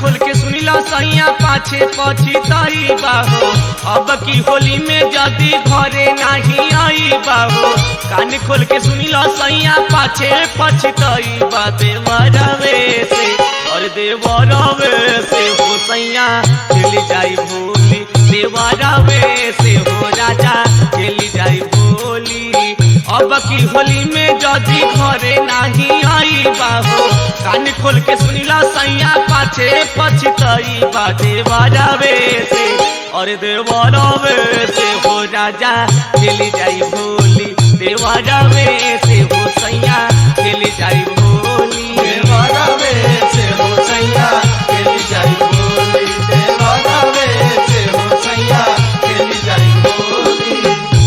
खोल के सुनिला सैया पाछे पछी तई बाहो अब की होली में जदी घरे नहीं आई बाहो कान खोल के सुनिला सैया पाछे पछी तई बा देवरवे से और देवरवे से हो सैया चली जाई भोली देवरवे से हो राजा चली जाई भोली अब की होली में जदी घरे नहीं आई बाहो कान खोल के सुनिला सैया पाछे पछतई बाजे बाजावे से और देवरवे से हो राजा चली जाई भोली देवरवे से हो सैया चली जाई भोली देवरवे से हो सैया खेली जाई बोली देवरवे से हो सैया खेली जाई बोली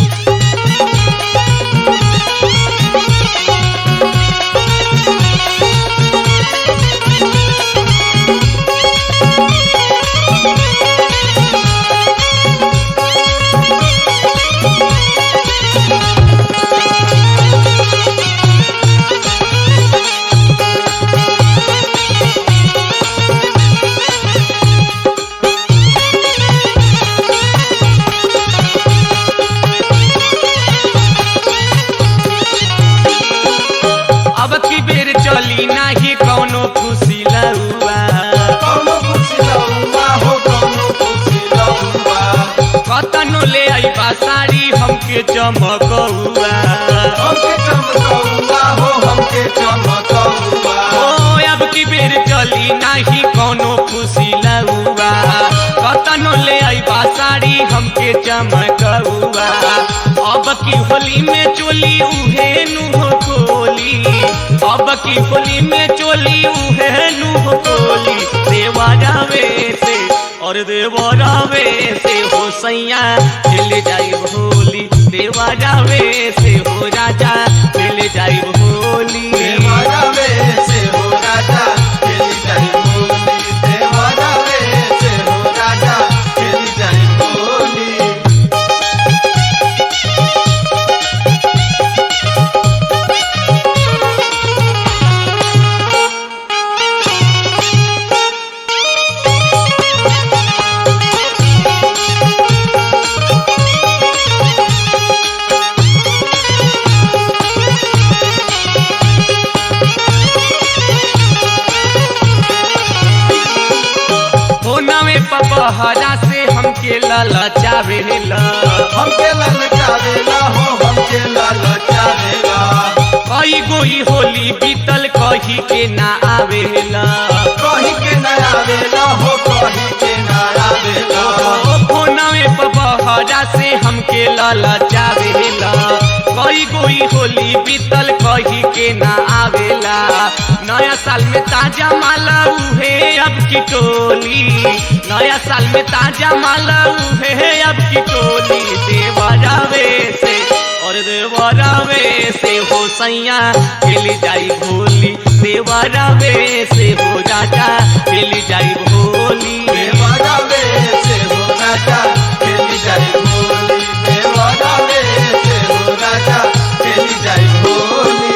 अब की बेर चली नाही कौनो खुशी लहुआ कौनो खुशी लौआ हो कौनो खुशी लौआ कतनो ले आईबा साड़ी हमके चमकौआ हमके चमकौआ हो हमके चमकौआ ओ अब की बेर चली नाही कौनो खुशी लहुआ कतनो ले आईबा साड़ी हमके चमकौआ अब की होली में चोली उहे नुह कोली अब की होली में चोली उहे नुह कोली देवा जावे से और देवा जावे से हो सैया मिल जाई भोली देवा जावे से हो राजा मिल जाई भोली देवरवे से हो राजा खेली जाई बोली देवरवे से हो राजा खेली जाई बोली होना में पपहरा से हमके ललचावेला हमके ललचावेला हो हमके ललचावेला कई गोई होली बीतल कही के ना आवेला कहीं के न आवेला हो कहीं के न आवेला होना में पपहरा से हमके ललचावेला कई गोई होली बीतल कही के ना आवेला नया साल में ताजा माला उहे अब की टोली नया साल में ताजा माला उहे अब की टोली देवा जावे से और देवा जावे से हो सैया खेली जाई भोली देवा जावे से हो राजा खेली जाई भोली देवरवे से हो राजा खेली जाई बोली देवरवे से हो राजा खेली जाई बोली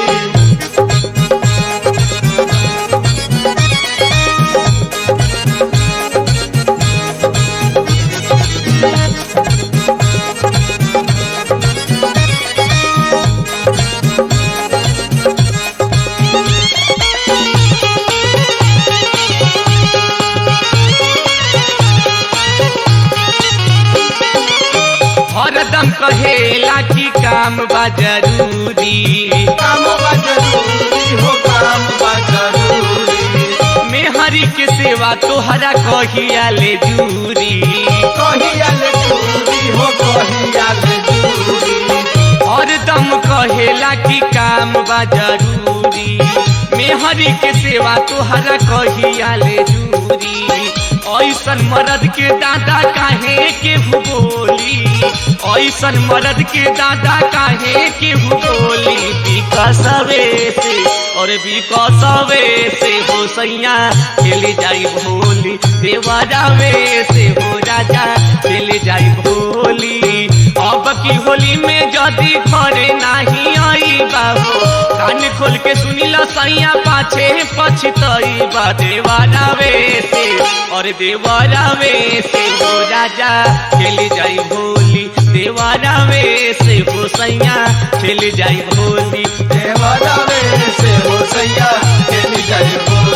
हरदम कहेला कि काम बा जरूरी काम बा जरूरी हो काम बा जरूरी मेहरी के सेवा तोहरा कहिया ले जूरी कहिया ले जरूरी हो कहिया ले जरूरी हरदम कहेला कि काम बा जरूरी मेहरी के सेवा तोहरा कहिया ले जूरी ऐसन मर्द के दादा काहे के बोली ऐसन मर्द के दादा काहे के बोली विकसवे से और विकसवे से हो सैया खेली जाई भोली देवरावे से हो राजा खेली जाई भोली अब की होली में जदी घरे नाही आई बाबू कान खोल के सुनिल सैया पाछे पछतई बा देवरावे से और देवरावे से हो राजा खेली जाई भोली देवरावे से हो सैया खेली जाई भोली देवरावे से हो सैया खेली जाई भोली